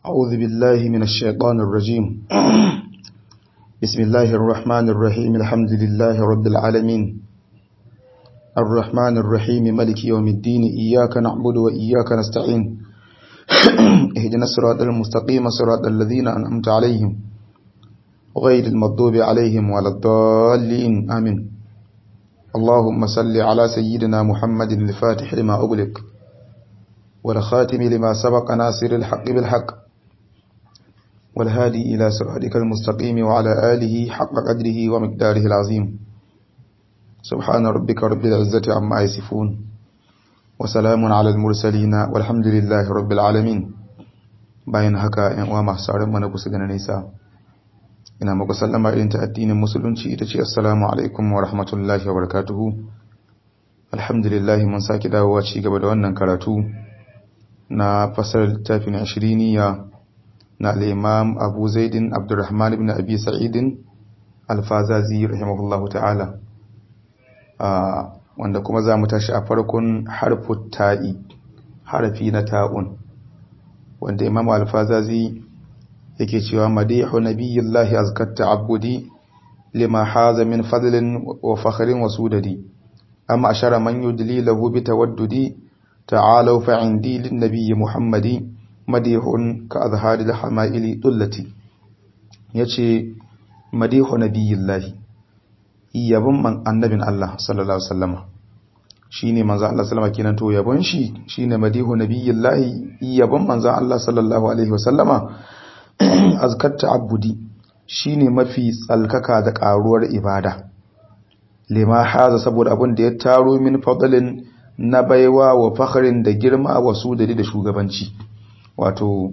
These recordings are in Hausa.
أعوذ بالله من الشيطان الرجيم بسم الله الرحمن الرحيم الحمد لله رب العالمين الرحمن الرحيم ملك يوم الدين إياك نعبد وإياك نستعين اهدنا الصراط المستقيم صراط الذين أنعمت عليهم غير المغضوب عليهم ولا الضالين آمين اللهم صل على سيدنا محمد الفاتح لما أغلق والخاتم لما سبق ناصر الحق بالحق والهادي إلى صراطك المستقيم وعلى آله حق قدره ومقداره العظيم سبحان ربك رب العزة عما يصفون وسلام على المرسلين والحمد لله رب العالمين bayan haka ‘yan uwa masu sauran mana kusa da nisa ina muku sallama irin ta addinin musulunci ita ce assalamu alaikum wa rahmatullahi wa barakatuhu alhamdulillah mun sake dawowa ci gaba da wannan karatu na fasar littafin ashiriniya na al'imam abu zaidin abdurrahman ibn abi sa'idin alfazazi rahimahullahu ta'ala wanda kuma za mu tashi a farkon harfin ta'i harafi na ta'un wanda imam alfazazi yake cewa madihu nabiyillahi azkatta abudi lima haza min fadlin wa fakhrin wa sudadi amma ashara man yudli lahu bi tawaddudi ta'alu fa indi lin nabiyyi muhammadi madihun ka azharil hamaili dullati yace madihu nabiyillahi yabon man annabin Allah sallallahu alaihi wasallama shine manzo Allah sallama kenan to yabon shi shine madihu nabiyillahi yabon manzo Allah sallallahu alaihi wasallama azkatta abudi shine mafi tsalkaka da karuwar ibada lima haza saboda abin da ya taro min fadlin na baiwa wa fakhrin da girma wa sudari da shugabanci wato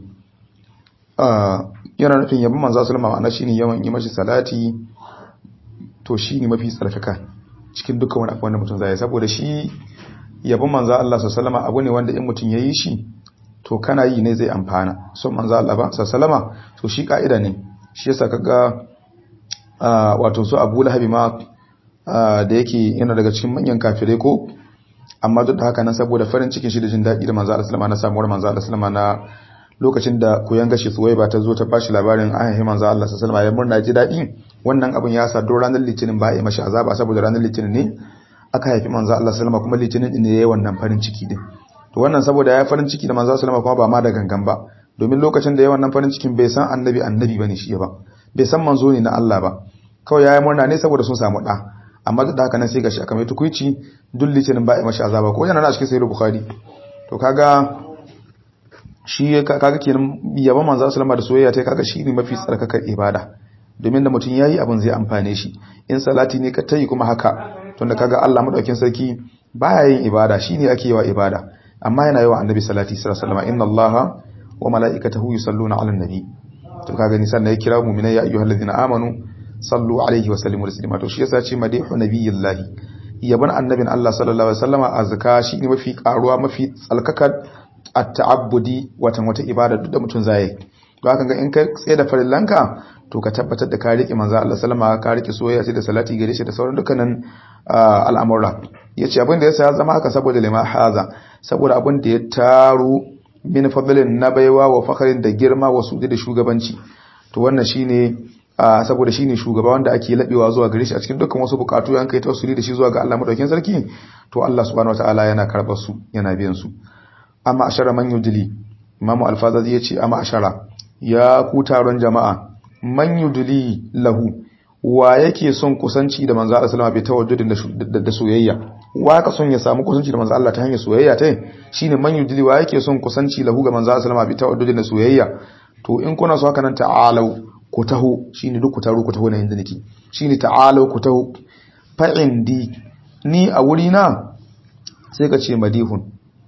yana nufin yabon manzo sallama ma'ana shine yawan yi mashi salati to shine mafi tsalkaka cikin dukkan wani abu wanda mutum zai saboda shi yabon manzo Allah sallallahu alaihi abu ne wanda in mutum yayi shi to kana yi ne zai amfana son manzo Allah ba sallama to shi kaida ne shi yasa kaga wato su Abu Lahab ma da yake yana daga cikin manyan kafirai ko amma duk da haka nan saboda farin cikin shi da jin daɗi da manzo Allah sallama na samuwar manzo Allah sallama na lokacin da koyan gashi suwai ba ta zo ta bashi labarin ahihi manzo Allah sallallahu alaihi wasallam ya murna ji daɗi wannan abin ya sa don ranar litinin ba ya mashi azaba saboda ranar litinin ne aka haifi manzo Allah sallama kuma litinin din ne yayin wannan farin ciki din to wannan saboda ya farin ciki da manzo sallama kuma ba ma da gangan ba domin lokacin da yayin wannan farin cikin bai san annabi annabi bane shi ba bai san manzo ne na Allah ba kawai yayi murna ne saboda sun samu da amma duk da haka nan sai gashi aka mai tukuici duk litinin ba ya mashi azaba ko yana na cikin sahih bukhari to kaga shi kaga kenan yaban manzo sallama da soyayya ta kaga shi ne mafi tsarkakar ibada domin da mutum yayi abin zai amfane shi in salati ne ka tayi kuma haka tunda kaga Allah madaukin sarki baya yin ibada shine ake yawa ibada amma yana yawa annabi salati sallallahu alaihi wasallam inna allaha wa malaikatahu yusalluna ala nabi to kaga ni sannan ya kira mu'minai ya ayyuhallazina amanu sallu alaihi wa sallimu taslima to shi yasa ce madihu nabiyillahi yaban annabin Allah sallallahu alaihi wasallama azka shine mafi karuwa mafi tsalkaka at-ta'abbudi watan wata ibada duk da mutum zai to haka ga in ka tsaye da farillanka to ka tabbatar da ka riƙe manzo Allah sallama ka riƙe soyayya sai da salati gare shi da sauran dukkanin al'amura yace abin da yasa ya zama haka saboda lima haza saboda abin da ya taro min fadlin na baiwa wa fakhrin da girma wa sudi da shugabanci to wannan shine saboda shine shugaba wanda ake labewa zuwa gare shi a cikin dukkan wasu bukatu yan kai tawassuli da shi zuwa ga Allah madaukakin sarki to Allah subhanahu wataala yana karbar su yana biyan su amma ashara man yudli imamu alfazazi yace amma ashara ya ku taron jama'a man yudli lahu wa yake son kusanci da manzo Allah sallama bai tawaddudin da soyayya wa ka son ya samu kusanci da manzo Allah ta hanyar soyayya ta shine man yudli wa yake son kusanci lahu ga manzo Allah sallama bai tawaddudin da soyayya to in kuna so haka nan ta'alau ku taho shine duk ku taro ku taho na inda nake shine ta'alau ku taho fa indi ni a wuri na sai ka ce madihun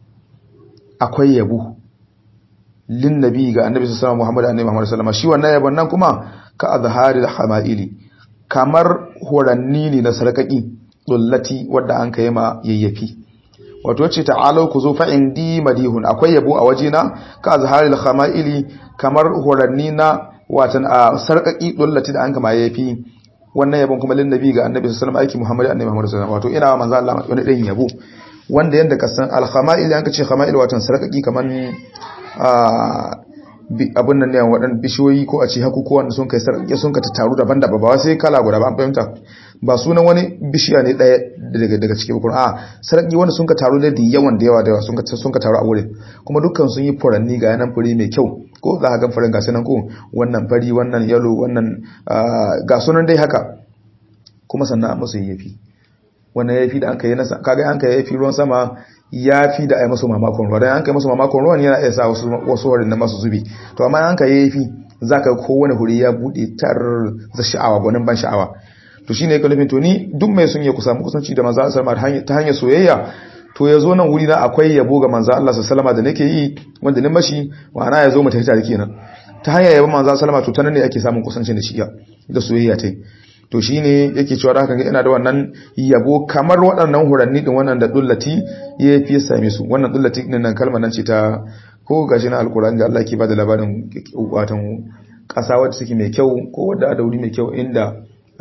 akwai yabo lin nabi ga annabi sallallahu alaihi wasallam Muhammad annabi Muhammad sallallahu alaihi wasallam shi wannan yabon nan kuma ka azharil hamaili kamar horanni ne na sarkaki dullati wadda an kai ma yayyafi wato ce ta'alau ku zo fa indi madihun akwai yabo a wajena ka azharil hamaili kamar horanni na watan a sarkaki dullati da an kama yayyafi wannan yabon kuma lin nabi ga annabi sallallahu alaihi wasallam aiki Muhammad annabi Muhammad sallallahu alaihi wasallam wato ina manzo Allah wani din yabo wanda yanda ka san al-khama'il yanka ce khama'il watan sarkaki kaman abin nan ne waɗannan bishiyoyi ko a ce hakukuwa wanda sun kai sarƙe sun ka tattaru daban-daban ba sai kala guda ba an fahimta ba sunan wani bishiya ne ɗaya daga daga cikin bukun a sarƙi wanda sun ka taru da yawan da yawa da yawa sun ka sun ka taru a wurin kuma dukkan sun yi furanni ga yanan fure mai kyau ko za ka ga furen ga sanan ko wannan fari wannan yalo wannan ga sunan dai haka kuma sannan a musu yafi wannan yafi da an kai nasa kaga an kai yafi ruwan sama ya fi da a yi masu mamakon ruwa don an kai masu mamakon ruwan yana iya sa wasu wurin na masu zubi to amma an ka yi fi za ka kowane huri ya buɗe tar za sha'awa gwanin ban sha'awa to shi ne ka nufin to ni duk mai sun yi kusa kusanci da manzo Allah ta hanyar soyayya to ya zo nan wuri na akwai yabo ga manzo Allah sallama da nake yi wanda ni mashi ma'ana ya zo mu tafi tare kenan ta hanyar yabo manzo sallama to ta nan ne ake samun kusancin da shi da soyayya ta to shi ne yake cewa haka ina da wannan yabo kamar waɗannan huranni ɗin wannan da dullati ya fi same su wannan dullati ɗin nan kalmar nan ce ta ko gashi na alkur'ani da Allah ke ba da labarin watan ƙasa wadda suke mai kyau ko wadda da wuri mai kyau inda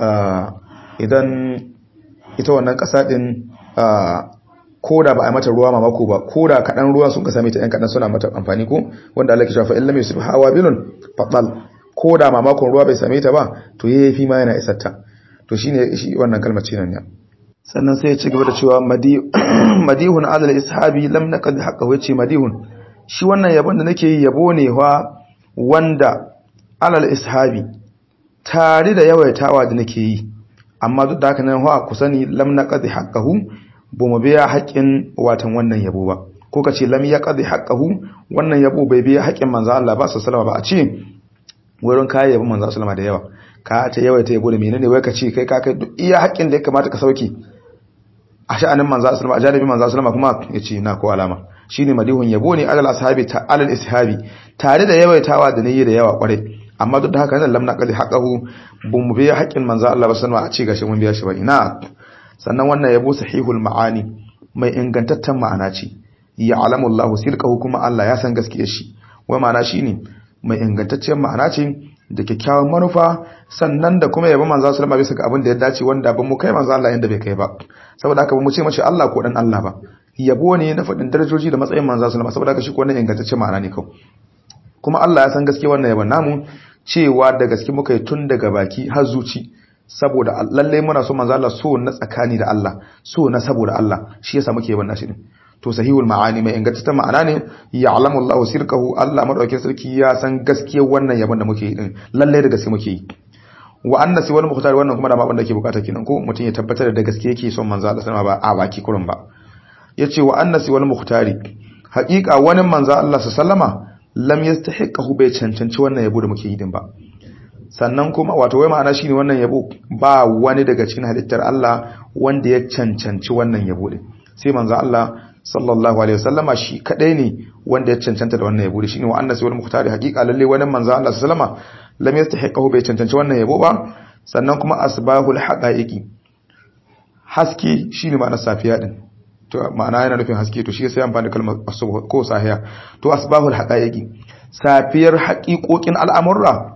idan ita wannan ƙasa ɗin ko da ba a mata ruwa mamako ba ko da kaɗan ruwa sun ka same ta ‘yan kaɗan suna mata amfani ko wanda Allah ke shafa illa mai su hawa bilun faɗal ko da mamakon ruwa bai same ta ba to yayi fi ma yana isarta to shine shi wannan kalmar ce nan ne sannan sai ya ci gaba da cewa madihun adal ishabi lam naqad haqqahu yace madihun shi wannan yabon da nake yi yabo ne wa wanda alal ishabi tare da yawaitawa da nake yi amma duk da haka nan wa ku sani lam naqad haqqahu bu mu biya haƙin watan wannan yabo ba ko kace lam yaqad haqqahu wannan yabo bai biya haƙin manzo Allah ba sallallahu ba a ce wurin kayan yabon manzo sallama da yawa ka ta yawa ta yabo da menene wai ka ce kai ka kai duk iya haƙƙin da ya kamata ka sauke a sha'anin manzo sallama a janibi manzo sallama kuma yace na ko alama shine madihun yabo ne alal ashabi ta alal ishabi tare da yawaitawa da nayi da yawa kwarai amma duk da haka nan lamna qali haqqahu bum biya haƙƙin manzo Allah sallama a ce gashi mun biya shi ba ina sannan wannan yabo sahihul ma'ani mai ingantaccen ma'ana ce ya alamu Allah sirqahu kuma Allah ya san gaskiyar shi wai ma'ana shine mai ingantacciyar ma'ana ce da kyakkyawan manufa sannan da kuma yaba manzo sallama bisa ga abin da ya dace wanda ban mu kai manzo Allah inda bai kai ba saboda haka ba mu ce mace Allah ko dan Allah ba yabo ne na faɗin darajoji da matsayin manzo sallama saboda haka shi ko wannan ingantaccen ma'ana ne kawai kuma Allah ya san gaskiya wannan yaban namu cewa da gaske muka yi tun daga baki har zuci saboda lalle muna so manzo Allah so na tsakani da Allah so na saboda Allah shi yasa muke yaban nashi din to sahihul ma'ani mai ingantaccen ma'ana ne ya'lamu Allahu sirkahu Allah madaukakin sarki ya san gaskiyar wannan yabon da muke yi din lalle da gaske muke yi wa anna si wal mukhtar wannan kuma da ma wanda ke bukata kenan ko mutum ya tabbatar da gaske yake son manzo Allah sallama ba a baki kurun ba yace wa anna si wal mukhtari haqiqa wani manzo Allah sallama lam yastahiqahu bai cancanci wannan yabo da muke yi din ba sannan kuma wato wai ma'ana shine wannan yabo ba wani daga cikin halittar Allah wanda ya cancanci wannan yabo din sai manzo Allah sallallahu alaihi wasallama shi kadai ne wanda ya cancanta da wannan yabo shine wa annas wal muhtari haqiqa lalle wannan manzo Allah sallama lam yastahiqahu bai cancanci wannan yabo ba sannan kuma asbahul haqaiqi haske shine ma'anar safiya din to ma'ana yana nufin haske to shi sai amfani da kalmar asbah ko sahiya to asbahul haqaiqi safiyar haqiqoqin al'amurra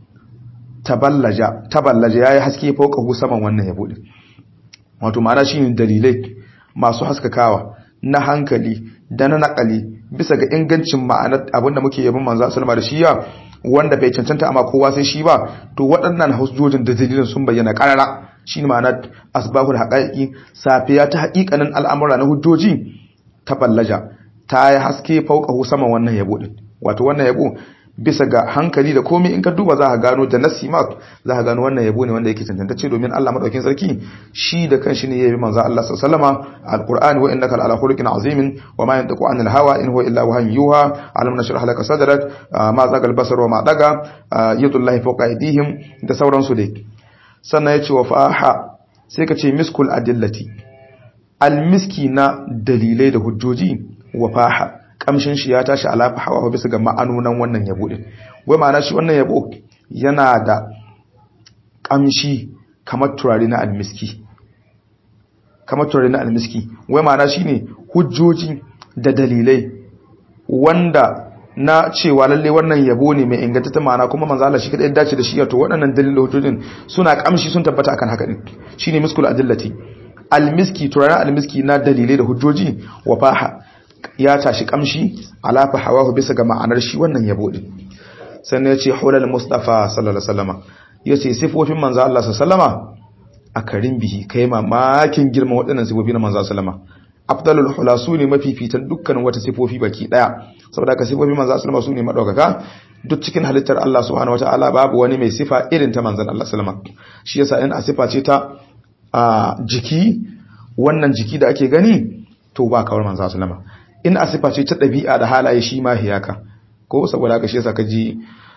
taballaja taballaja yayi haske fauka saman wannan yabo din wato ma'ana shine dalilai masu haskakawa na hankali da na nakali bisa ga ingancin ma'anar abinda muke yabin manzo sallama da shiya wanda bai cancanta amma kowa sai shi ba to waɗannan hujjojin da dalilin sun bayyana karara shine ma'anar asbahul haqaiqi safiya ta haƙiƙanin al'amura na hujjoji ta ballaja ta yi haske fauka saman wannan yabo din wato wannan yabo bisa ga hankali da komai in ka duba za ka gano da nasi ma za ka gano wannan yabo ne wanda yake tantance domin Allah madaukakin sarki shi da kanshi ne yayi manzo Allah sallallahu alaihi wasallama alqur'ani wa innaka ala khuluqin azimin wa ma yantiqu anil hawa in huwa illa wahyun yuha alam nashrah laka sadrak ma zaga albasar wa ma daga yadullahi fawqa aydihim da sauransu dai sannan yace wa faha sai ka ce miskul adillati almiski na dalilai da hujjoji wa faha kamshin shi ya tashi alafa hawa bisa ga ma'anonan wannan yabo din wai ma'ana shi wannan yabo yana da kamshi kamar turare na almiski kamar turare na almiski wai ma'ana shine hujjoji da dalilai wanda na cewa lalle wannan yabo ne mai inganta ma'ana kuma manzo Allah shi kadai ya dace da shi to waɗannan dalilai hujjojin suna kamshi sun tabbata akan haka din shine miskul adillati almiski turare almiski na dalilai da hujjoji wa faha ya tashi kamshi alafa hawahu bisa ga ma'anar shi wannan yabo din sannan yace hulal mustafa sallallahu alaihi wasallama yace sifofin manzo Allah sallallahu alaihi wasallama a karin bihi kai mamakin girman waɗannan sifofi na manzo sallama afdalul hula su ne mafifitan dukkan wata sifofi baki daya saboda ka sifofi manzo sallama su ne madaukaka duk cikin halittar Allah subhanahu wataala babu wani mai sifa irin ta manzon Allah sallama shi yasa in a sifa ce ta a jiki wannan jiki da ake gani to ba kawar manzo sallama in a sifa ce ta dabi'a da halaye shi ma hiyaka ko saboda haka shi yasa ka ji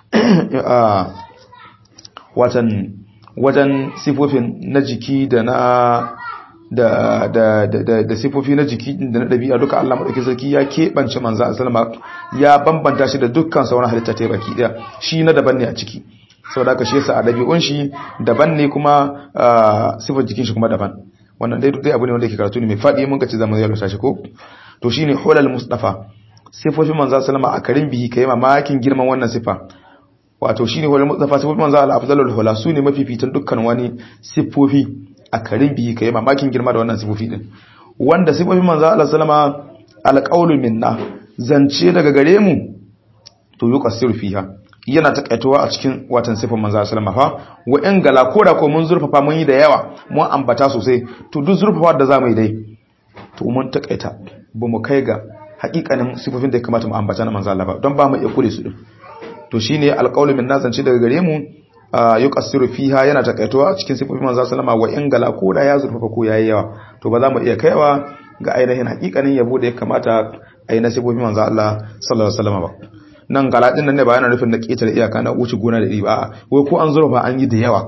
watan wajen sifofin na jiki da na da da da da sifofi na jiki da na dabi'a duka Allah madaukakin sarki ya keɓance manzo sallama ya bambanta shi da dukkan sauran halitta ta baki daya shi na daban ne a ciki saboda haka shi yasa a dabi'un shi daban ne kuma sifar jikin shi kuma daban wannan dai dai abu ne wanda yake karatu ne mai fadi mun ka ci zamu yalwata shi ko to shine hulal mustafa sifofin manzo sallama a karin bihi kai mamakin girman wannan sifa wato shine wal mustafa sifofin manzo Allah afdalul hula sune mafifitan dukkan wani sifofi a karin bihi kai mamakin girma da wannan sifofi din wanda sifofin manzo Allah sallama alqaulu minna zance daga gare mu to yuqassiru fiha yana takaitowa a cikin watan sifofin manzo sallama fa wa in gala koda ko mun zurfafa mun yi da yawa mun ambata sosai to duk zurfafa da zamu yi dai to mun takaita ba mu kai ga hakikanin sifofin da ya kamata mu ambata na manzo Allah ba don ba mu iya kure su din to shine alqaulu min nazanci daga gare mu yuqassiru fiha yana takaitowa a cikin sifofin manzo sallama wa in gala ko da ya zurfafa ko yayi yawa to ba za mu iya kaiwa ga ainihin hakikanin yabo da ya kamata a yi na sifofin manzo Allah sallallahu alaihi wasallam ba nan gala din nan ne ba yana nufin na ketare iyaka na wuce gona da ba wai ko an zurfa an yi da yawa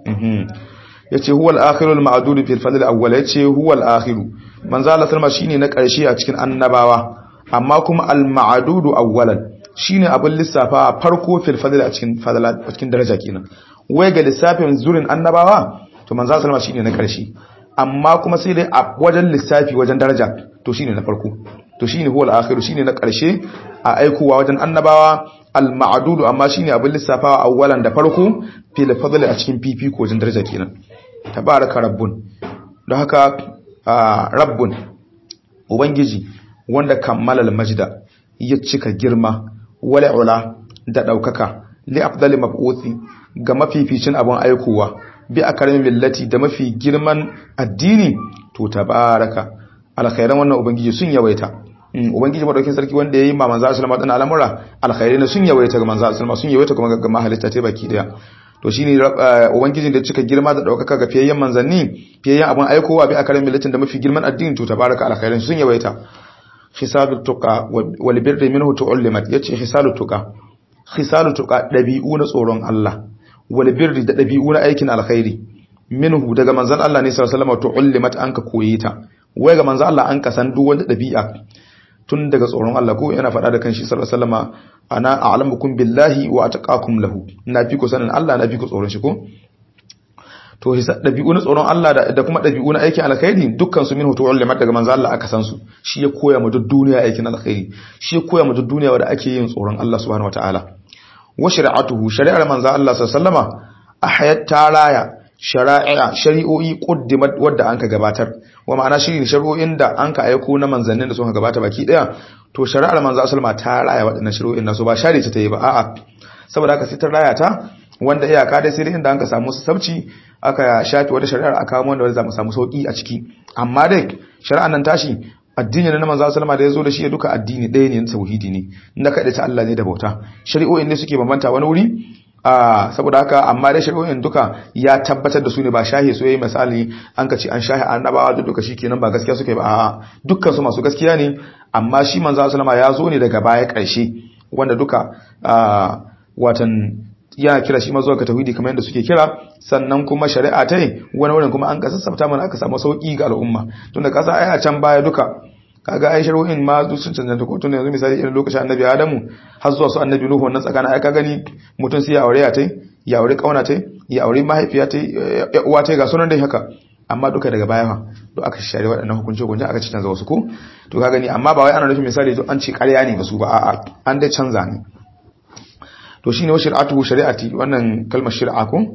yace huwal akhirul ma'dud fil fadl awwal yace huwal akhiru manzo Allah sallama shine na karshe a cikin annabawa amma kuma al ma'dud awwalan shine abin lissafa farko fil fadl a cikin fadala a cikin daraja kenan wai ga lissafin zurin annabawa to manzo sallama shine na karshe amma kuma sai dai a wajen lissafi wajen daraja to shine na farko to shine huwal akhiru shine na karshe a aikowa wajen annabawa al ma'dud amma shine abin lissafawa awwalan da farko fil fadl a cikin fifiko wajen daraja kenan tabaraka rabbun don haka rabbun ubangiji wanda kammalal majda ya cika girma wala ula da daukaka li afdali mab'uthi ga mafificin abun aikowa bi akaramin millati da mafi girman addini to tabaraka alkhairan wannan ubangiji sun yawaita ubangiji madaukin sarki wanda yayi ma manzo sallama dan al'amura alkhairai ne sun yawaita ga manzo sallama sun yawaita kuma ga mahalitta ta baki daya to shine ubangijin da cika girma da daukaka ga fiyayyen manzanni fiyayyen abun aikowa bi akaramin millatin da mafi girman addini to tabaraka alkhairan sun yawaita khisalut tuqa wal birri minhu tu'allimat yace khisalut tuqa khisalut tuqa dabi'u na tsoron Allah wal birri da dabi'u na aikin alkhairi minhu daga manzon Allah ne sallallahu alaihi wasallam tu'allimat anka koyi ta wai ga manzon Allah an ka san duk wanda dabi'a tun daga tsoron Allah ko yana faɗa da kanshi sallallahu alaihi wasallam ana a'lamukum billahi wa ataqakum lahu na fi ku sanin Allah na fi ku tsoron shi ko to dabi'u na tsoron Allah da kuma dabi'u na aikin alkhairi dukkan su minhu tu'allimat daga manzo Allah aka san su shi ya koya mu duk duniya aikin alkhairi shi ya koya mu duk duniya wanda ake yin tsoron Allah subhanahu wataala wa shari'atuhu shari'ar manzo Allah sallallahu alaihi wasallama ahayat taraya shari'a shari'o'i quddimat wadda anka gabatar wa ma'ana shi ne shari'o'in da anka aiko na manzannin da suka gabata baki daya to shari'ar manzo sallama ta raya waɗannan shari'o'in nasu ba share ta ta yi ba a'a saboda haka sai ta raya ta wanda iyaka dai sai inda anka samu sabci aka shafi wata shari'ar aka kawo wanda za mu samu sauki a ciki amma dai shari'an nan tashi addini na manzo sallama da yazo da shi duka addini ɗaya ne tauhidi ne inda kada ta Allah ne da bauta shari'o'in ne suke bambanta wani wuri a saboda haka amma dai shari'o'in duka ya tabbatar da su ne ba shahe su yayi misali an ka ce an shahe annabawa da duka shikenan ba gaskiya suke ba a'a dukkan su masu gaskiya ne amma shi manzo sallama ya zo ne daga baya ƙarshe wanda duka watan yana kira shi mazuwa ga tauhidi kamar yadda suke kira sannan kuma shari'a ta yi wani wurin kuma an ka sassafta mana aka samu sauki ga al'umma tunda kasa ai a can baya duka kaga ai shari'o'in ma duk sun cancanta ko tunda yanzu misali irin lokacin annabi Adamu har zuwa su annabi Nuhu wannan tsakanin ai ka gani mutum sai ya aure ya tai ya aure kauna tai ya aure mahaifiya tai ya uwa tai ga sunan dai haka amma duka daga baya fa to aka share waɗannan hukunci hukunci aka ci canza wasu ko to ka gani amma ba wai ana nufin misali to an ce ƙarya ne ba su ba a'a an dai canza ne to shine wa shari'atu shari'ati wannan kalmar shari'a ko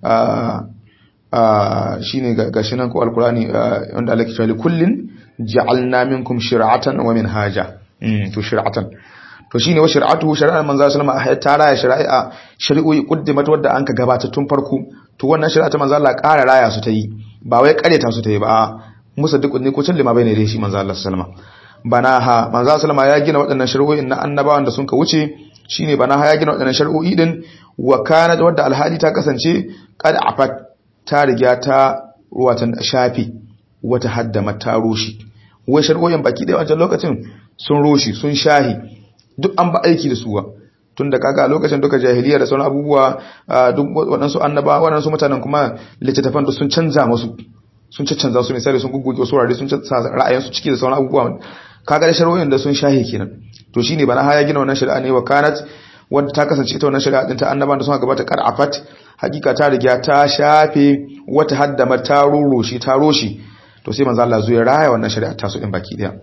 shine gashi nan ko alqur'ani wanda Allah ke cewa kullin ja'alna minkum shir'atan wa minhaja to shir'atan to shine wa shari'atu shari'ar manzo sallama a ta raya shari'a shari'o'i quddimat wadda anka gabata tun farko to wannan shari'a ta manzo Allah ƙara raya su ta yi ba wai ƙareta su ta yi ba musaddiqun ne ko cin lima bayne da shi manzo Allah sallama bana ha manzo sallama ya gina waɗannan shari'o'in na annabawan da sun ka wuce shine bana ha ya gina waɗannan shari'o'i din wa kana wadda alhali ta kasance qad afat ta riga ta watan shafi wata haddama ta roshi wai shari'o'in baki ɗaya wancan lokacin sun roshi sun shahi duk an ba aiki da suwa tun da kaga a lokacin duka jahiliya da sauran abubuwa duk waɗansu annaba waɗansu mutanen kuma littattafan da sun canza musu sun canza su misali sun gugguge wasu wurare sun canza ra'ayinsu ciki da sauran abubuwa kaga da shari'o'in da sun shahe kenan to shine bana haya gina wannan shari'a ne wa kanat wanda ta kasance ita wannan shari'a din ta annaban da sun gabata qar'afat hakika ta riga ta shafe wata haddama ta roroshi ta roshi to sai manzo Allah zuwa raya wannan shari'a ta su din baki daya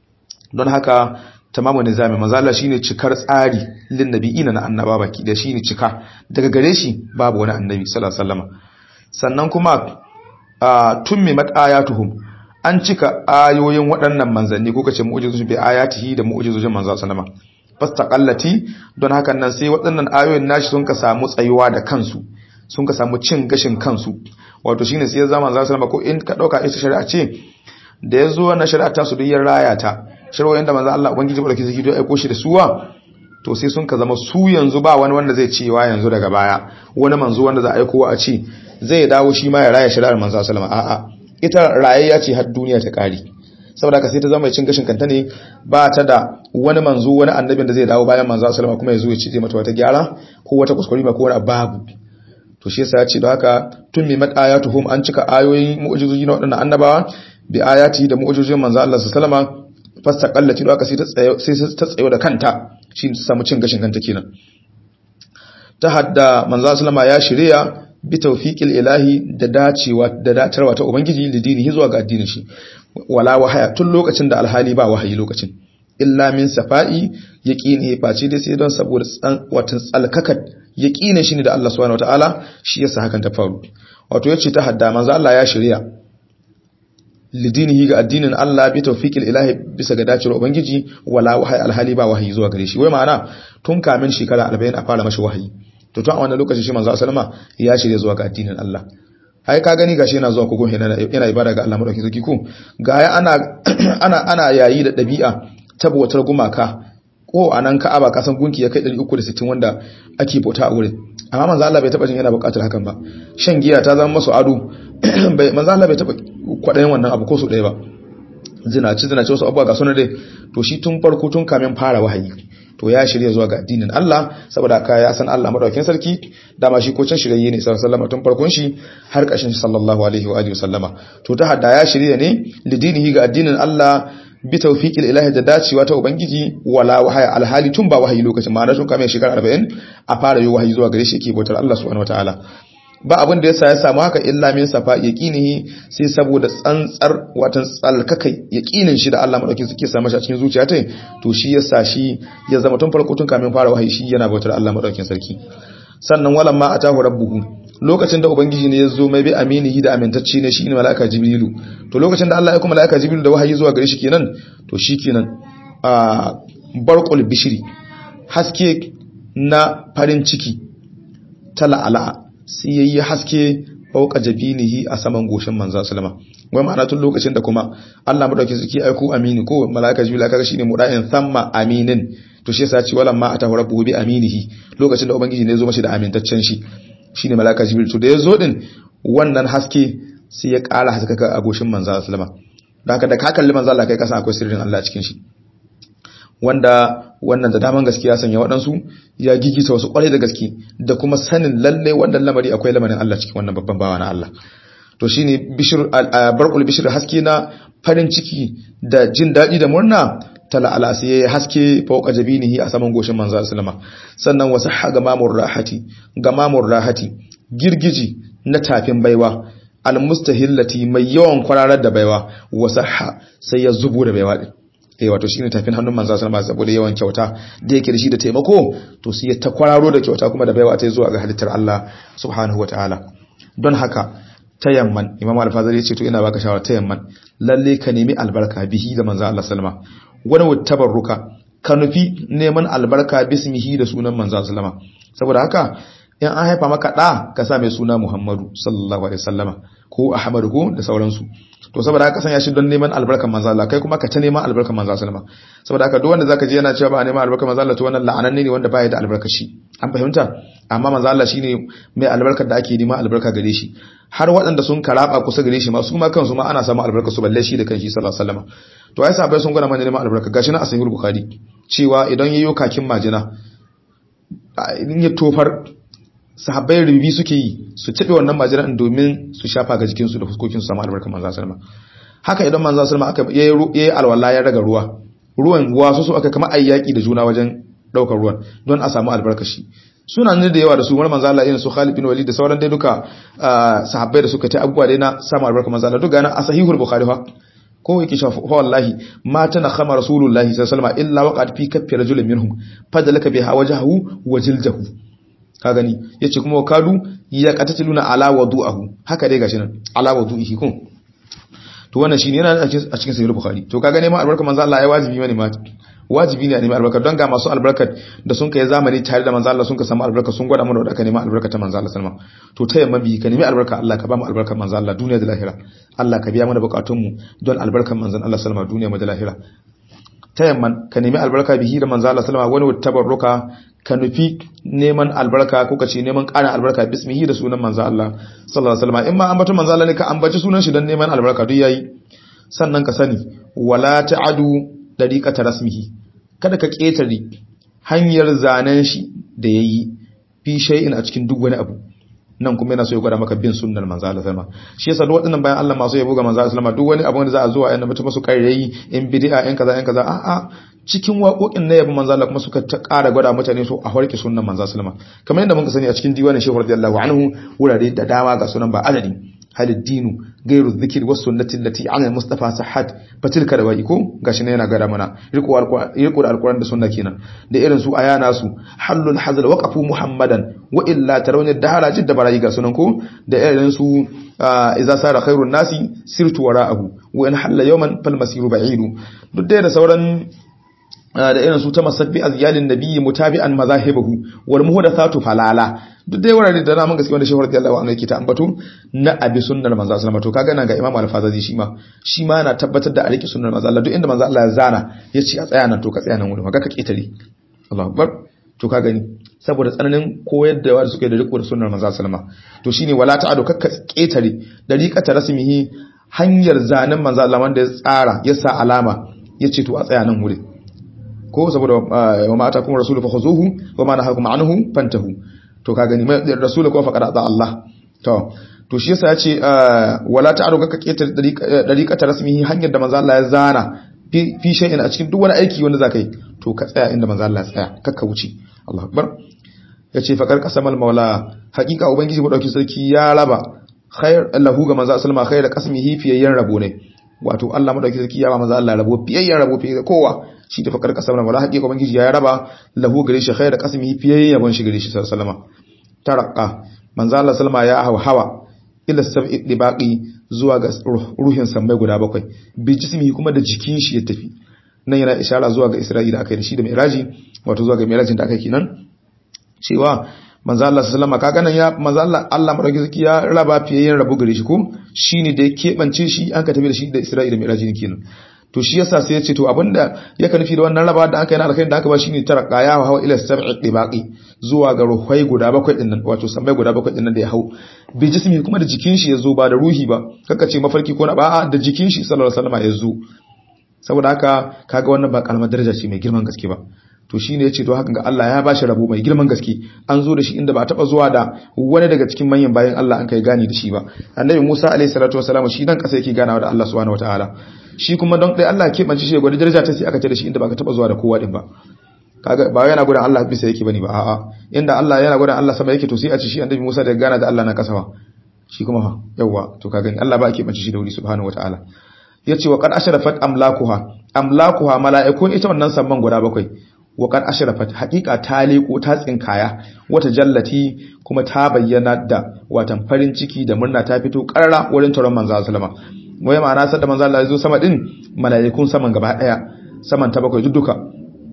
don haka tamamu nizami manzo Allah shine cikar tsari lin nabiyina na annaba baki da shine cika daga gare shi babu wani annabi sallallahu alaihi wasallam sannan kuma tummi matayatuhum an cika ayoyin waɗannan manzanni ko kace mu'jizu bi ayatihi da mu'jizojin manzo sallama fastaqallati don hakan nan sai waɗannan ayoyin nashi sun ka samu tsayuwa da kansu sun ka samu cin gashin kansu wato shine sai ya zama manzo sallama ko in ka dauka ita shari'a ce da yazo wannan shari'a ta su diyar raya ta shari'o'in da manzo Allah ubangiji barki zaki ya aiko shi da suwa to sai sun ka zama su yanzu ba wani wanda zai cewa yanzu daga baya wani manzo wanda za a aiko a ce zai dawo shi ma ya raya shari'ar manzo sallama a'a ita rayayya ce har duniya ta kare saboda ka sai ta zama cin gashin kanta ne ba ta da wani manzo wani annabin da zai dawo bayan manzo sallama kuma ya zo ya ce mata wata gyara ko wata kuskure ba ko wani babu to shi yasa ya ce da haka tun mi matayatuhum an cika ayoyin mu'jizoji na wadannan annabawa bi ayati da mu'jizojin manzo Allah sallama fastaqallati da haka sai ta tsayo sai ta tsayo da kanta shi ta samu cin gashin kanta kenan ta hadda manzo sallama ya shirya bi tawfiqil ilahi da dacewa da datarwa ta ubangiji lidinihi zuwa ga addinin shi wala wahaya tun lokacin da alhali ba wahayi lokacin illa min safa'i yaqini face dai sai don saboda watan tsalkakat yaqini shine da Allah subhanahu wataala shi yasa hakan ta faru wato yace ta hadda manzo Allah ya shirya lidinihi ga addinin Allah bi tawfiqil ilahi bisa ga dacewar ubangiji wala wahayi alhali ba wahayi zuwa gare shi wai ma'ana tun kamin shekara 40 a fara mashi wahayi to tun a wannan lokaci shi manzo sallama ya shirye zuwa ga addinin Allah ai ka gani gashi yana zuwa kogon yana yana ibada ga Allah madaukakin sarki ko ga ana ana ana yayi da dabi'a tabbatar gumaka ko anan Ka'aba kasan gunki ya kai 360 wanda ake bauta a wurin amma manzo Allah bai taba jin yana buƙatar hakan ba shan giya ta zama masu ado bai manzo Allah bai taba kwadayin wannan abu ko su ɗaya ba zinaci zinaci wasu abubuwa ga sunan dai to shi tun farko tun kamin fara wahayi to ya shirya zuwa ga addinin Allah saboda haka ya san Allah madaukakin sarki dama shi ko can shirye ne sallallahu tun farkon shi har ƙarshen shi sallallahu alaihi wa alihi wasallama to ta hadda ya shirya ne lidinihi ga addinin Allah bi tawfiqil ilahi da dacewa ta ubangiji wala wahaya alhali tun ba wahayi lokacin ma'ana tun kamar shekara 40 a fara yi wahayi zuwa gare shi yake bautar Allah subhanahu wataala ba abin da yasa ya samu haka illa min safa yaqinihi sai saboda tsantsar watan tsalkakai yaqinin shi da Allah madaukin suke samu shi a cikin zuciya ta to shi yasa shi ya zama tun farko tun kamin fara wahayi shi yana bautar Allah madaukin sarki sannan walan ma atahu rabbuhu lokacin da ubangiji ne ya zo mai bi aminihi da amintacce ne shine malaika jibrilu to lokacin da Allah ya kuma malaika jibrilu da wahayi zuwa gare shi kenan to shi kenan a barqul bishri haske na farin ciki tala'ala sai yayi haske fauka jabinihi a saman goshin manzo sallama wai ma'ana tun lokacin da kuma Allah madauki suke aiko amini ko malaika jibril kaga shine muda'in thamma aminin to shi yasa ce walamma atahu rabbuhu bi aminihi lokacin da ubangiji ne ya zo mashi da amintaccen shi shine malaika jibril to da ya zo din wannan haske sai ya ƙara haskaka a goshin manzo sallama don haka da ka kalli manzo Allah kai kasan akwai sirrin Allah a cikin shi wanda wannan da daman gaskiya sanya waɗansu ya gigita wasu ƙwarai da gaske da kuma sanin lalle wannan lamari akwai lamarin Allah cikin wannan babban bawa na Allah to shine bishir barqul bishir haske na farin ciki da jin daɗi da murna tala ala sai yayi haske fauka jabinihi a saman goshin manzo sallama sannan wasu haga mamur rahati ga mamur rahati girgiji na tafin baiwa almustahillati mai yawan kwararar da baiwa wasaha sai ya zubo da baiwa din eh wato shine tafin hannun manzo sallallahu alaihi saboda yawan kyauta da yake da shi da taimako to sai ya ta kwararo da kyauta kuma da baiwa ta zuwa ga halittar Allah subhanahu wataala don haka tayamman imam al-fazari yace to ina baka shawara tayamman lalle ka nemi albarka bihi da manzo Allah sallama wani tabarruka ka nufi neman albarka bismihi da sunan manzo sallama saboda haka in an haifa maka da ka sa mai suna Muhammadu sallallahu alaihi wasallama ko Ahmadu ko da sauransu to saboda haka sanya shi don neman albarkan manzo Allah kai kuma ka ta neman albarkan manzo sallama saboda haka duk wanda zaka je yana cewa ba neman albarkan manzo Allah to wannan la'ananne ne wanda baya da albarka shi an fahimta amma manzo Allah shine mai albarkar da ake neman albarka gare shi har waɗanda sun karaba kusa gare shi ma su ma kansu ma ana samun albarka su balle shi da kanshi sallallahu alaihi wasallama to ai sahabbai sun gwada mana neman albarka gashi na asahihul bukhari cewa idan yayyo kakin majina in ya tofar sahabbai rubi suke yi su tabe wannan majiran domin su shafa ga jikinsu da fuskokin su samu albarkar manzo sallama haka idan manzo sallama aka yayi alwala ya raga ruwa ruwan wasu su aka kama ayyaki da juna wajen daukar ruwan don a samu albarkar shi suna ne da yawa da su wani manzo Allah irin su Khalid bin Walid da sauran dai duka sahabbai da suka ta abubuwa dai na samu albarkar manzo Allah duka na asahihul bukhari fa ko yake shafa fa wallahi ma tana khama rasulullahi sallallahu alaihi wasallam illa waqad fi kaffi rajulin minhum fadalaka biha wajhahu wa jildahu ka gani yace kuma kadu ya qatatiluna ala wudu'ahu haka dai gashi nan ala wudu'ihi kun to wannan shine yana a cikin sahih bukhari to ka gane ma albarka manzo Allah ya wajibi mane ma wajibi ne a nemi albarka don ga masu albarkat da sun kai zamani tare da manzo Allah sun ka samu albarka sun gwada mana da aka nemi albarka ta manzo Allah sallama to ta yamma bi ka nemi albarka Allah ka ba mu albarkar manzo Allah duniya da lahira Allah ka biya mana bukatun mu don albarkar manzon Allah sallama duniya da lahira ta yamma ka nemi albarka bihi da manzo Allah sallama wani tabarruka ka nufi neman albarka ko ka ce neman ƙarin albarka bismihi da sunan manzo Allah sallallahu alaihi wasallam in ma ambaton manzo Allah ne ka ambaci sunan shi don neman albarka duk yayi sannan ka sani wala ta'adu dariqata rasmihi kada ka ketare hanyar zanen shi da yayi fi shay'in a cikin duk wani abu nan kuma yana so ya gwada maka bin sunnar manzo Allah sallama shi yasa duk waɗannan bayan Allah masu yabo ga manzo Allah sallama duk wani abu da za a zo a yana mutum su kairayi in bid'a in kaza in kaza a a cikin waƙoƙin na yabo manzo Allah kuma suka ta ƙara gwada mutane so a harke sunnar manzo sallama kamar yadda muka sani a cikin diwanin Shehu radiyallahu anhu wurare da dama ga sunan ba adadi hal dinu gairu dhikr was sunnati allati ala mustafa sahhat fatilka da ko gashi ne yana gada mana riko da alquran da sunna kenan da irin su ayana su halul hazal waqafu muhammadan wa illa tarawni dahara jidda barayi ga sunan ko da irin su idza sara khairun nasi sirtu wara'ahu wa in halla yawman fal masiru ba'idu duk da sauran da irin su ta masabbi azyalin nabiyyi mutabi'an mazahibahu wal muhdathatu falala duk dai wurare da namun gaske wanda shehu radiyallahu anhu yake ta ambato na abi sunnar manzo sallallahu to kaga nan ga imamu al-fazazi shi ma shi ma na tabbatar da a rike sunnar manzo Allah duk inda manzo Allah ya zana yace a tsaya nan to ka tsaya nan wurin ga ka ketare Allahu akbar to ka gani saboda tsananin koyar da wanda suke da riko da sunnar manzo sallallahu to shine wala ta'adu kakka ketare dariqata rasmihi hanyar zanen manzo Allah wanda ya tsara ya sa alama yace to a tsaya nan wurin ko saboda wa ma atakum rasulu fakhuzuhu wa ma nahakum anhu fantahu to ka gani mai rasulu ko faqad ata Allah to to shi yasa yace wala ta'aru ka kake dariqata rasmihi hanyar da manzo Allah ya zana fi shay'in a cikin duk wani aiki wanda zaka yi to ka tsaya inda manzo Allah ya tsaya kakka wuce Allahu akbar yace faqar qasamal maula haqiqa ubangiji mu dauki sarki ya raba khair lahu ga manzo sallama khair qasmihi fiyayyan rabo ne wato Allah madauki sarki ya ba manzo Allah rabo fiyayyan rabo fiye kowa shi da fakar kasar wala haƙiƙa ubangiji ya raba lahu gare shi khair qasmihi fiye yabon shi gare shi sallama tarqa manzo Allah sallama ya hawa hawa ila sab'i dibaqi zuwa ga ruhin sammai guda bakwai bi jismihi kuma da jikin shi ya tafi nan yana ishara zuwa ga Isra'ila akai da shi da Mi'raji wato zuwa ga Mi'rajin da akai kenan cewa manzo Allah sallama kaga nan ya manzo Allah Allah madauki sarki ya raba fiye yin rabu gare shi ko shine da ya kebance shi an ka tafi da shi da Isra'ila da Mi'raji kenan to shi yasa sai ya ce to abinda ya nufi da wannan raba da aka yi na alkhairi da aka ba shine tarqa ya hawa ila sab'i dibaqi zuwa ga ruhai guda bakwai dinnan wato sammai guda bakwai dinnan da ya hau bi jismi kuma da jikin shi yazo ba da ruhi ba kaka ce mafarki ko na ba'a da jikin shi sallallahu alaihi wasallam yazo saboda haka kaga wannan ba kalmar daraja ce mai girman gaske ba to shine yace to hakan ga Allah ya bashi rabo mai girman gaske an zo da shi inda ba taba zuwa da wani daga cikin manyan bayan Allah an kai gani da shi ba annabi Musa alaihi salatu wasalam shi dan kasa yake ganawa da Allah subhanahu wataala shi kuma don dai Allah ke banci shi gwada daraja ta sai aka ce da shi inda ba ka taba zuwa da kowa din ba kaga ba yana gudan Allah bisa yake bane ba a'a inda Allah yana gudan Allah sama yake to sai a ci shi annabi Musa da gana da Allah na kasawa shi kuma fa yawa to kaga Allah ba ke banci shi da wuri subhanahu wataala yace wa qad ashrafat amlakuha amlakuha mala'ikun ita wannan samman guda bakwai wa qad ashrafat haqiqa ta leko ta tsinkaya wata jallati kuma ta bayyana da watan farin ciki da murna ta fito karara wurin taron manzo sallama wai ma'ana sai da manzo Allah ya zo sama din mala'ikun saman gaba daya saman ta bakwai duka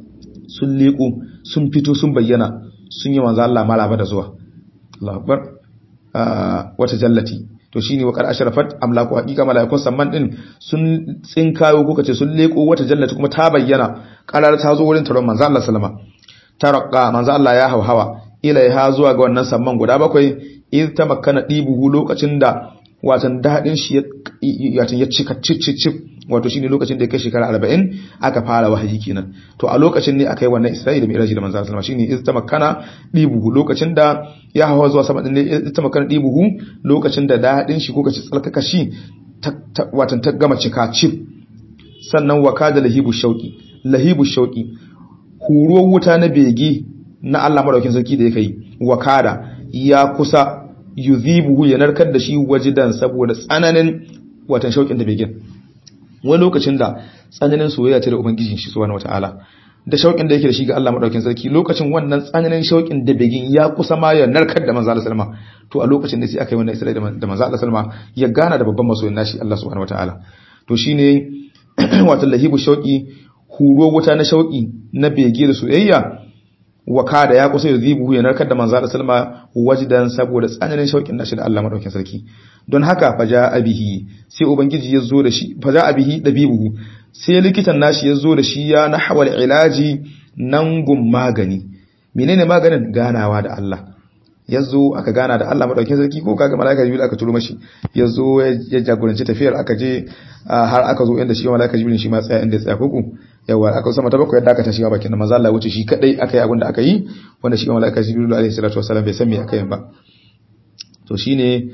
sun leko sun fito sun bayyana sun yi manzo Allah maraba da zuwa Allahu akbar wata jallati to shine wa qad ashrafat amlaku haqiqa malaikun samman din sun tsinkayo ko kace sun leko wata jallati kuma ta bayyana karar ta zo wurin taron manzo Allah sallama taraqqa manzo Allah ya hauhawa ilaiha zuwa ga wannan samman guda bakwai iz tamakkana dibuhu lokacin da watan dadin shi ya ya cika cicicip wato shine lokacin da ya kai shekara 40 aka fara wahayi kenan to a lokacin ne aka yi wannan Isra'ila mai raji da manzo sallallahu alaihi wasallam shine iz tamakkana dibuhu lokacin da ya hawa zuwa sama din ne iz tamakkana dibuhu lokacin da dadin shi ko kace tsalkaka shi watan ta gama cika cip sannan wakada lahibu shauki lahibu shauki huruwar wuta na bege na Allah madaukin sarki da yake yi wakada ya kusa yuzibuhu ya narkar da shi wajidan saboda tsananin watan shaukin da begen wani lokacin da tsananin soyayya ce da ubangijin shi subhanahu wataala da shaukin da yake da shi ga Allah madaukin sarki lokacin wannan tsananin shaukin da begen ya kusa ma ya narkar da manzo Allah sallama to a lokacin da sai aka yi wannan Isra'ila da manzo Allah sallama ya gana da babban masoyin nashi Allah subhanahu wataala to shine wato lahibu shauki huro wuta na shauki na bege da soyayya waka da ya kusa yuzibu ya narkar da manzo Allah sallama wajidan saboda tsananin shaukin nashi da Allah madaukin sarki don haka faja abihi sai ubangiji ya zo da shi faja abihi dabibuhu sai likitan nashi ya zo da shi ya nahwal ilaji nan gun magani menene maganin ganawa da Allah ya zo aka gana da Allah madaukin sarki ko kaga malaika jibril aka turo mashi ya zo ya jagoranci tafiyar aka je har aka zo inda shi malaika jibril shi ma tsaya inda ya tsaya koko yawa aka sama ta bakwai yadda aka tashi bakin manzo Allah wuce shi kadai aka yi abin da aka yi wanda shi malaika jibril alaihi salatu wasallam bai san me aka yi ba to shine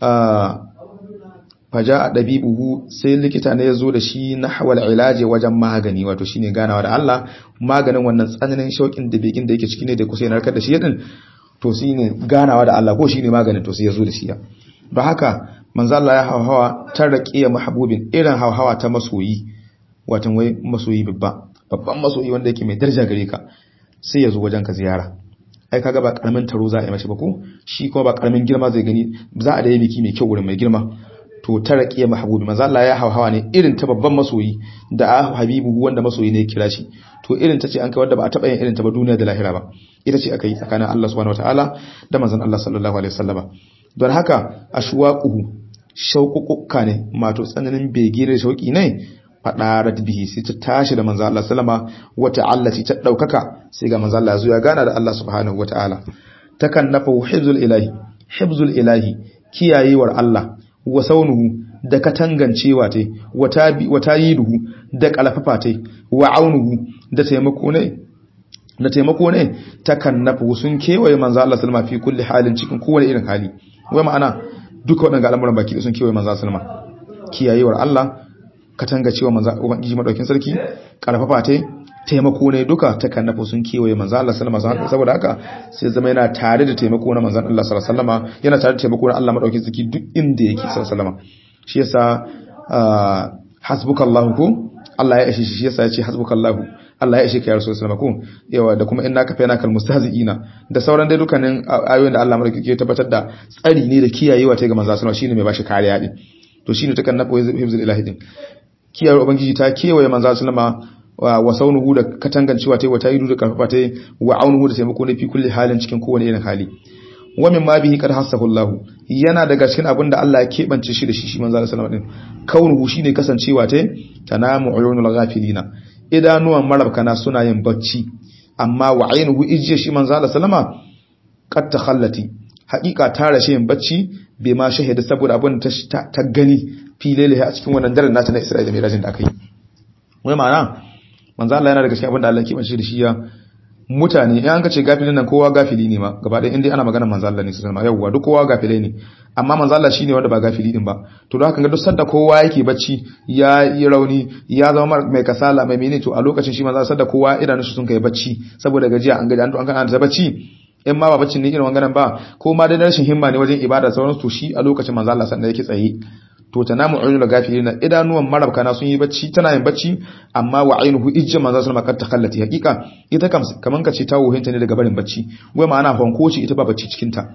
faja a ɗabi'uhu sai likita ne ya zo da shi na hawal ilaji wajen magani wato shine ganawa da Allah maganin wannan tsananin shauƙin da begin da yake ciki ne da kusa narkar da shi yadin to shi ne ganawa da Allah ko shi ne maganin to sai ya zo da shi ya don haka manzo Allah ya hauhawa ta raqiya mahbubin irin hauhawa ta masoyi watan wai masoyi babba babban masoyi wanda yake mai daraja gare ka sai ya zo wajen ka ziyara ai kaga ba karamin taro za a yi mashi ba ko shi kuma ba karamin girma zai gani za a da yi biki mai kyau wurin mai girma to ta raqiya mahbubi manzo Allah ya hauhawa ne irin ta babban masoyi da habibu wanda masoyi ne kira shi to irin ta ce an kai wanda ba a taba yin irin ta ba duniya da lahira ba ita ce aka yi tsakanin Allah subhanahu wataala da manzon Allah sallallahu alaihi wasallama don haka ashwaquhu shauququkka ne mato tsananin bege da shauki ne fadarat bihi sai ta tashi da manzo Allah sallama wata allati ta daukaka sai ga manzo Allah ya zo ya gana da Allah subhanahu wataala takan nafa hibzul ilahi hibzul ilahi kiyayewar Allah wa saunuhu da katangancewa tai wata yiduhu da kalfafa tai wa aunuhu da taimako ne da taimako ne takan nafa sun kewaye manzo Allah sallama fi kulli halin cikin kowane irin hali wai ma'ana duka waɗannan al'amuran baki sun kewaye manzo sallama kiyayewar Allah katanga cewa manzo ubangiji madaukin sarki karfafa tai taimako ne duka ta kannafa sun kewaye manzo Allah sallallahu alaihi wasallam saboda haka sai zama yana tare da taimako na manzo Allah sallallahu alaihi wasallam yana tare da taimako na Allah madaukin sarki duk inda yake sallallahu alaihi wasallam shi yasa hasbukallahu ko Allah ya ishe shi yasa ya ce hasbukallahu Allah ya ishe ka ya rasul sallallahu alaihi wasallam ko yawa da kuma innaka fa yana kal mustahzi'ina da sauran dai dukkanin ayoyin da Allah madaukin ke tabbatar da tsari ne da kiyayewa ta ga manzo sallallahu alaihi wasallam shine mai bashi kariya din to shine ta kannafa hifzul ilahi din kiyar ubangiji ta kewaye manzo sallama wa saunuhu da katangancewa tai wata yidu da karfafa tai wa aunuhu da taimako ne fi kulli halin cikin kowane irin hali wa min ma bihi qad hassahu Allah yana daga cikin abin da Allah ya kebance shi da shi shi manzo sallama din kaunuhu shine kasancewa tai tanamu uyunul ghafilina idanuwan marabkana suna yin bacci amma wa ainuhu ijiya shi manzo sallama qad takhallati haqiqa ta rashe yin bacci bai ma shahida saboda abin ta gani filele a cikin wannan daren nata na Isra'ila mai rajin da aka yi wai ma'ana manzo Allah yana daga cikin abin da Allah ke bace da shi ya mutane in an ka ce gafilin nan kowa gafili ne ma gaba ɗaya inda ana magana manzo Allah ne sallallahu alaihi wasallam duk kowa gafilai ne amma manzo Allah shine wanda ba gafili din ba to don haka ga duk sanda kowa yake bacci ya yi rauni ya zama mai kasala mai menene to a lokacin shi manzo sanda kowa idanun shi sun kai bacci saboda gajiya an gaji an to an kana da bacci in ma ba baccin ne irin wanganan ba ko ma dai rashin himma ne wajen ibada sauransu to shi a lokacin manzo Allah sanda yake tsaye to tanamu uyunul gafilina idanuwan marabkana sun yi bacci tana yin bacci amma wa ainuhu ijja manzo sallallahu alaihi wasallam takallati hakika ita kam kaman kace ta wuhinta ne daga barin bacci wai ma'ana honkoci ita ba bacci cikin ta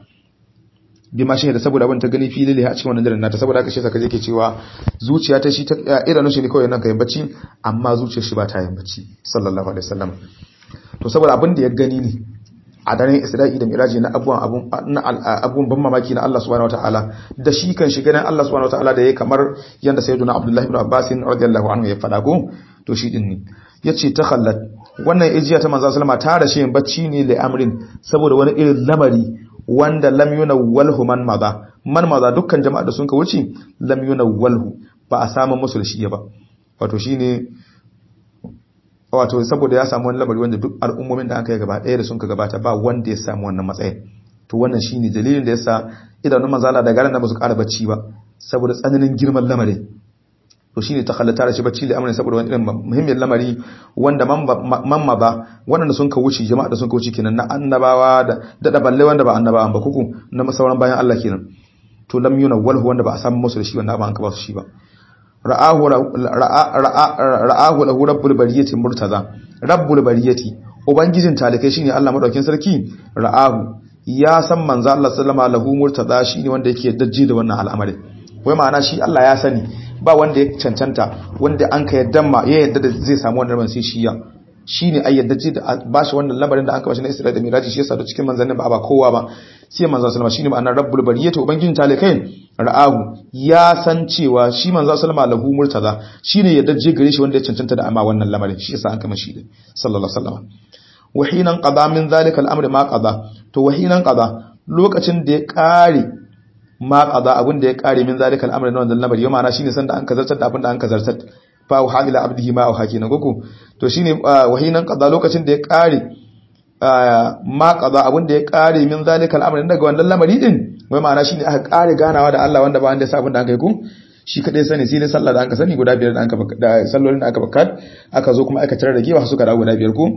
bi ma shahida saboda abin ta gani filili a cikin wannan daren nata saboda haka shi saka yake cewa zuciya ta shi ta idanun shi ne kawai nan kai bacci amma zuciyar shi ba ta yin bacci sallallahu alaihi wasallam to saboda abin da ya gani ne a daren Isra'i da Miraji na abubuwan abun ban mamaki na Allah subhanahu wataala da shi kan shiga nan Allah subhanahu wataala da yayi kamar yanda sayyiduna Abdullah ibn Abbas radiyallahu anhu ya faɗa ko to shi din ne yace ta khallat wannan ijiya ta manzo sallama ta rashe bacci ne li amrin saboda wani irin lamari wanda lam yunawwalhu man maza man maza dukkan jama'a da sun ka wuce lam yunawwalhu ba a samu musu da shi ba wato shine wato saboda ya samu wani lamari wanda duk al'ummomin da aka yi gaba ɗaya da sun ka gabata ba wanda ya samu wannan matsayin to wannan shine dalilin da yasa idanun manzala da garan da ba su ƙara bacci ba saboda tsananin girman lamarin to shine ta halatta da shi bacci da amrin saboda wani irin muhimmin lamari wanda mamma ba wanda sun ka wuce jama'a da sun ka wuce kenan na annabawa da da balle wanda ba annabawan ba kuku na sauran bayan Allah kenan to lam yunawwalhu wanda ba a samu musu da shi wanda ba an ka ba su shi ba ra'ahu ra'ahu lahu rabbul bariyati murtaza rabbul bariyati ubangijin talikai shine Allah madaukin sarki ra'ahu ya san manzo Allah sallama lahu murtaza shine wanda yake dajji da wannan al'amari wai ma'ana shi Allah ya sani ba wanda ya cancanta wanda an ka yadda ma ya yadda da zai samu wannan rabon sai shi ya shine ai yadda ji da ba shi wannan lamarin da aka bashi na Isra'ila da Miraji shi yasa da cikin manzannin ba ba kowa ba sai manzo sallama shine ma'anar rabbul bariyati ubangijin talikai ra'ahu ya san cewa shi manzo sallama lahu murtaza shine yadda ji gare shi wanda ya cancanta da amma wannan lamarin shi yasa an kama shi da sallallahu alaihi wasallam wahinan qada min zalika al-amri ma qada to wahinan qada lokacin da ya kare ma qada abin da ya kare min zalika al-amri na wannan lamari yana ma'ana shine sanda an kazartar da abin da an kazartar fa auha ila abdihi ma auha kenan goko to shine wahinan qada lokacin da ya kare ma qada abin da ya kare min zalika al-amri daga wannan lamari din wai ma'ana shine aka kare ganawa da Allah wanda ba wanda ya sa abin da an kai ku shi kadai sani sai ne sallah da an ka sani guda biyar da an ka da sallolin da aka bakar aka zo kuma aka tarar da gewa suka dawo guda biyar ko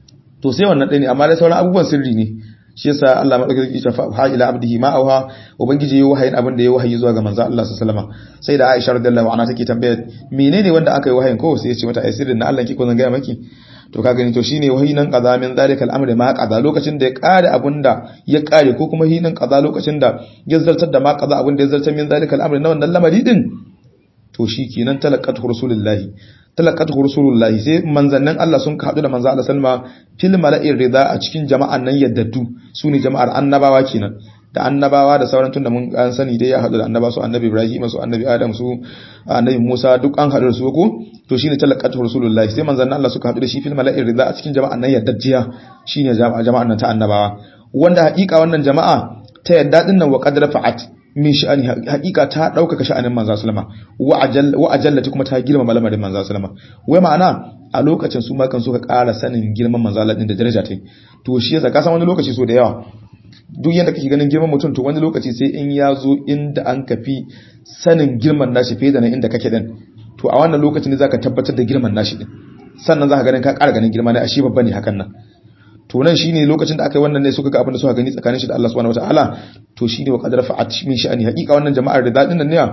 to sai wannan ɗaya ne amma da sauran abubuwan sirri ne shi yasa Allah madaukaki ya fa ha ila abdihi ma auha ubangiji yayi wahayin abin da yayi wahayi zuwa ga manzo Allah sallallahu alaihi wasallam sai da Aisha radiyallahu anha take tambaya menene wanda aka yi wahayin ko sai ya ce mata ai sirrin na Allah ki ko zan ga maki to ka gani to shine wahayi nan qaza min zalika al-amri ma qaza lokacin da ya kare abinda ya kare ko kuma hinan qaza lokacin da ya zartar da ma qaza abinda ya zartar min zalika al-amri na wannan lamari din to shikenan talaqatu rasulullahi talaqatu rasulullahi sai manzannin Allah sun haɗu da manzo Allah sallama fil mala'ir rida a cikin jama'an nan yaddadu sune jama'ar annabawa kenan da annabawa da sauran tunda mun an sani dai ya haɗu da annaba su annabi Ibrahim su annabi Adam su annabi Musa duk an haɗu da su ko to shine talaqatu rasulullahi sai manzannin Allah suka haɗu da shi fil mala'ir rida a cikin jama'an nan yaddajjiya shine jama'an nan ta annabawa wanda haƙiƙa wannan jama'a ta yadda din nan wa qad rafa'at min sha'ani hakika ta daukaka sha'anin manzo sallama wa ajallati kuma ta girma malamarin manzo sallama wai ma'ana a lokacin su ma kan suka ƙara sanin girman manzo Allah din da daraja ta to shi yasa ka san wani lokaci so da yawa duk yanda kake ganin girman mutum to wani lokaci sai in ya zo inda an kafi sanin girman nashi fiye da nan inda kake din to a wannan lokacin ne zaka tabbatar da girman nashi din sannan zaka ganin ka ƙara ganin girma ne a shi babba ne hakan nan to nan shine lokacin da aka yi wannan ne suka ga abin da suka gani tsakanin shi da Allah subhanahu wataala to shine wa qadara fa'at min sha'ani haqiqa wannan jama'ar da dadin nan ne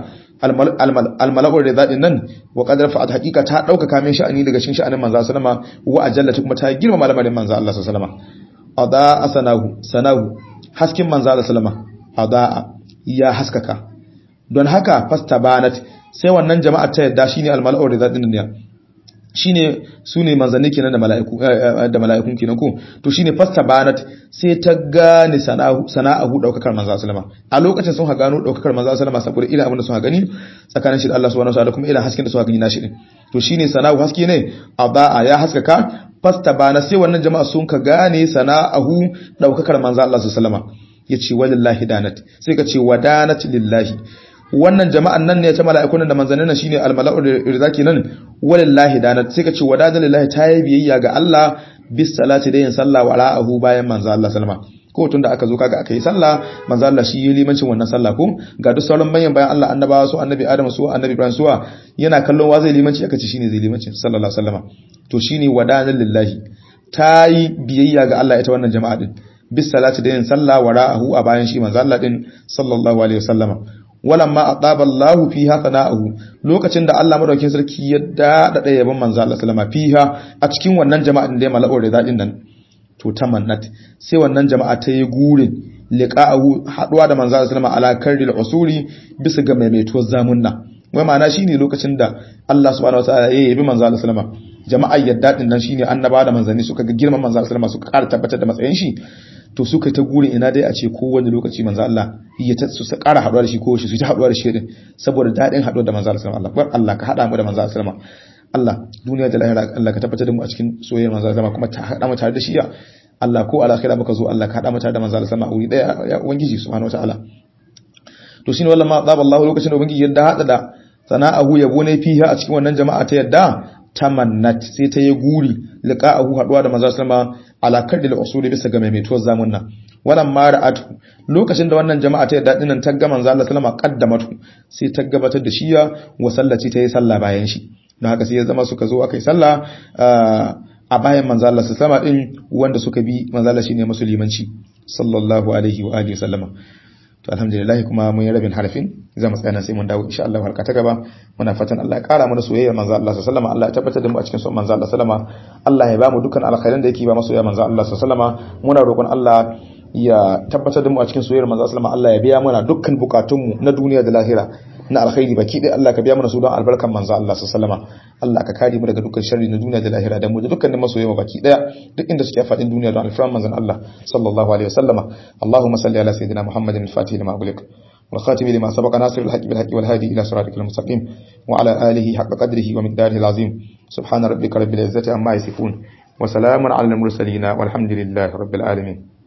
al-mala'ur da dadin nan wa qadara fa'at haqiqa ta dauka kamin sha'ani daga cikin sha'anin manzo sallama wa ajallati kuma ta girma malamarin manzo Allah sallama ada asanahu sanahu haskin manzo Allah sallama ada ya haskaka don haka fastabanat sai wannan jama'ar ta yadda shine al-mala'ur da dadin nan ne shine sune manzanni kenan da mala'iku da mala'ikun kenan ko to shine fasta banat sai ta gane sana'u sana'ahu daukakar manzo sallama a lokacin sun ha gano daukakar manzo sallama saboda ila abin da sun ha gani tsakanin shi da Allah subhanahu wataala kuma ila hasken da sun ha gani nashi din to shine sana'u haske ne adaa ya haskaka fasta bana sai wannan jama'a sun ka gane sana'ahu daukakar manzo Allah sallama yace walillahi danat sai ka ce wadanat lillahi wannan jama'an nan ne ta mala'ikun da manzannin shine al-mala'u rizaki nan walillahi dana sai ka ce wadada lillahi ta yi biyayya ga Allah bis salati da yin sallah wa ra'ahu bayan manzo Allah sallama ko tun da aka zo kaga aka yi sallah manzo Allah shi yi limancin wannan sallah ko ga duk sauran manyan bayan Allah annabawa su annabi Adam su annabi Ibrahim su yana kallon wa zai limanci aka ce shine zai limanci sallallahu alaihi wasallama to shine wadada lillahi ta yi biyayya ga Allah ita wannan jama'a din bis salati da yin sallah wa ra'ahu a bayan shi manzo Allah din sallallahu alaihi wasallama walamma ataba Allahu fiha sana'ahu lokacin da Allah madaukakin sarki ya dada da yaban manzo Allah sallama fiha a cikin wannan jama'an da ya mala'ur da dadin nan to tamannat sai wannan jama'a ta yi gurin liqa'ahu haduwa da manzo Allah sallama ala karril usuri bisa ga maimaituwar zamunna wai ma'ana shine lokacin da Allah subhanahu wataala ya yabi manzo Allah sallama jama'ar yadda din nan shine annaba da manzanni suka ga girman manzo sallama suka ƙara tabbatar da matsayin shi to suka ta guri ina dai a ce kowane lokaci manzo Allah ya ta su ƙara haɗuwa da shi ko shi su ta haɗuwa da shi din saboda daɗin haɗuwa da manzo sallama Allah bar Allah ka haɗa mu da manzo sallama Allah duniya da lahira Allah ka tabbatar da mu a cikin soyayyar manzo sallama kuma ta haɗa mu tare da shi ya Allah ko alakhira muka zo Allah ka haɗa mu tare da manzo sallama a wuri daya ya ubangiji subhanahu wataala to shine wallahi ma zaba Allah lokacin da ubangiji yadda hada da sana'ahu yabo ne fiha a cikin wannan jama'a ta yadda tamannat sai ta yi guri liqa'ahu haduwa da manzo sallama ala kadil usuli bisa ga maimaituwar zamun nan wannan ma ra'atu lokacin da wannan jama'a ta yadda dinan ta ga manzo Allah sallama qaddamatu sai ta gabatar da shiya wa sallaci ta yi sallah bayan shi don haka sai ya zama suka zo akai sallah a bayan manzo Allah sallama din wanda suka bi manzo Allah shine musulmanci sallallahu alaihi wa alihi wasallama to alhamdulillah kuma mun yi rabin harfin za mu tsaya sai mun dawo insha Allah harka ta gaba muna fatan Allah ya kara mana soyayya manzo Allah sallallahu alaihi wasallam Allah ya tabbatar da mu a cikin son manzo Allah sallama Allah ya ba mu dukkan alkhairan da yake ba masoya manzo Allah sallallahu alaihi wasallam muna roƙon Allah ya tabbatar da mu a cikin soyayyar manzo sallama Allah ya biya mana dukkan bukatunmu na duniya da lahira na alkhairi baki dai Allah ka biya mana su don albarkan manzo Allah sallallahu alaihi wasallam Allah ka kare mu daga dukkan sharri na duniya da lahira da mu da dukkanin masoyan baki daya duk inda suke fadin duniya don alfaran manzon Allah sallallahu alaihi wasallama Allahumma salli ala sayidina Muhammadin al-fatih lima ughliq والخاتم لما سبق ناصر الحق بالحق والهادي إلى صراطك المستقيم وعلى آله حق قدره ومقداره العظيم سبحان ربك رب العزة عما يصفون وسلام على المرسلين والحمد لله رب العالمين